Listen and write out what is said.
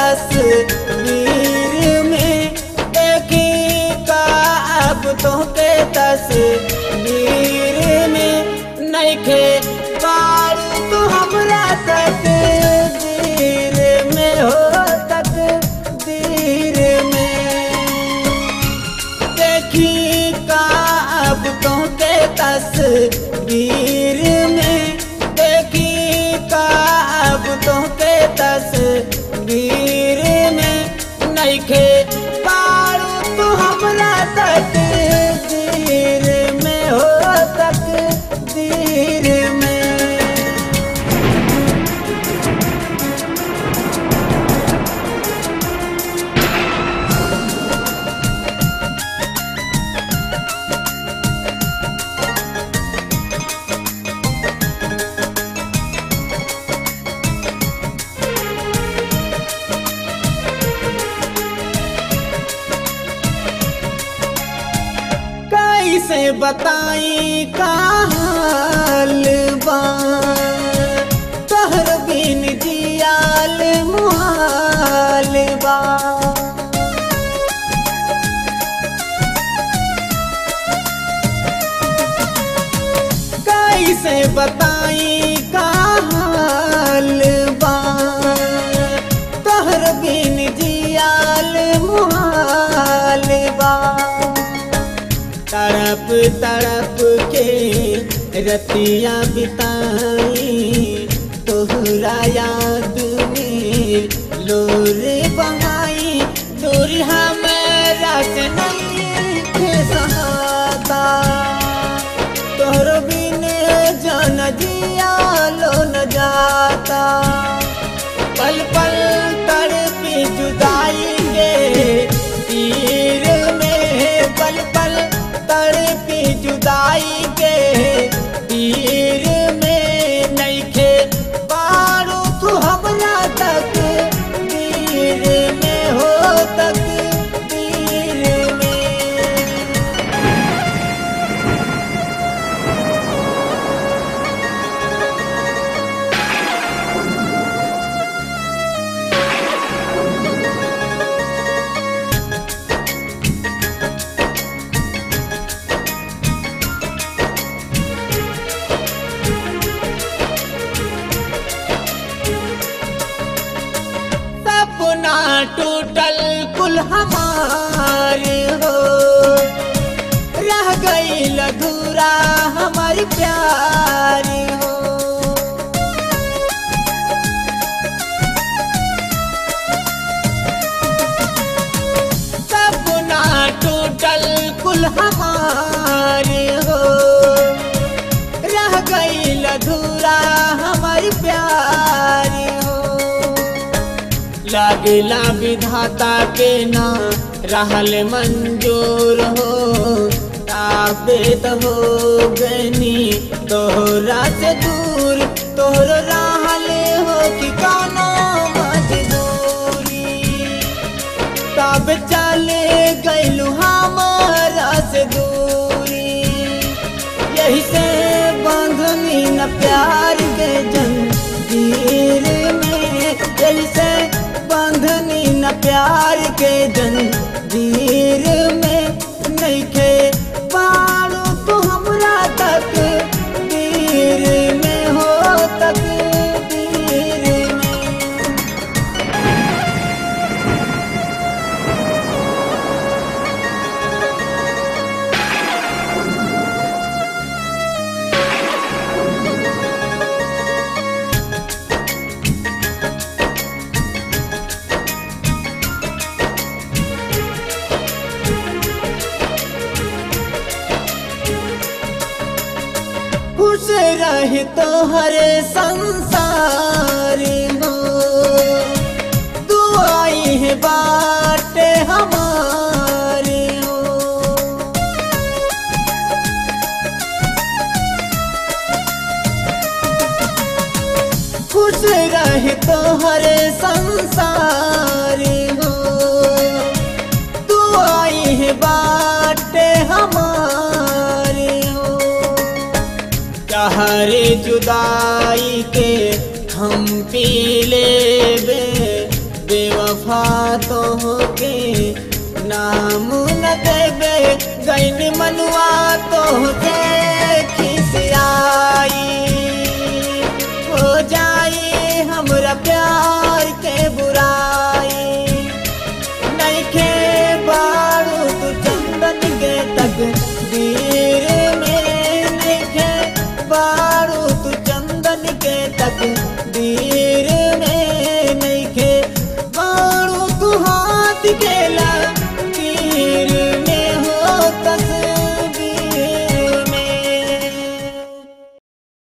तस्वीर में देखी का अब तोहके तस्वीर में नइखे पारू तू हमरा तकदीर में हो तकदीर में देखी का अब तोहके तस्वीर में देखी का अब तोहके तस्वीर में नइखे पारू तू हमरा तकदीर में हो तकदीर में कैसे बताई का हाल बा तोहर बिन जियाल मुहाल बा कैसे बताई का हाल बा तोहर बिन जियाल मुहाल बा तड़प तड़प के रतिया बिताई तोहरा याद में लोर बहाई दूर हमारा से नहीं थे सहाता तोहर बिन जान जिया लो न जाता पल पल तड़पी जुदाई के तीर में पल पल तड़पी जुदाई के तीर में नइखे पारू तू हमरा तक तीर में हो तक तीर में सपना टूटल कुल हमारे हो रह गई अधूरा हमारी प्यार हो सपना टूटल कुल हमारे हो रह गई अधूरा हमारी प्यार हो लागला विधाता के ना रहल मंजूर हो ताबेत हो गनी तोहरा से दूर तोहर रहल हो कि कौनो मजबूरी तब चले गईलू हमारा से दूरी यही से बांधनी न प्यार के जंजीर में यही से बांधनी न प्यार के जंजीर में नहीं खे पारू तू हमरा तक तीर में हो तक तीर में खुश रहे तो हर संसार हो दुआई है बाटे हमारे हो खुश रहे तो हर संसार हो दुआई है बाटे हमारे हो कहरे जुदाई के हम पी लेबे बेवफा के नाम न देबे गैन मनुआ तो खिसियाई हो जाई हमरा प्यार के बुराई नइखे बारू तू चंदन के तक दीर में नइखे बारू तू चंदन के तक दीर में नइखे बारू तू हाथ के ला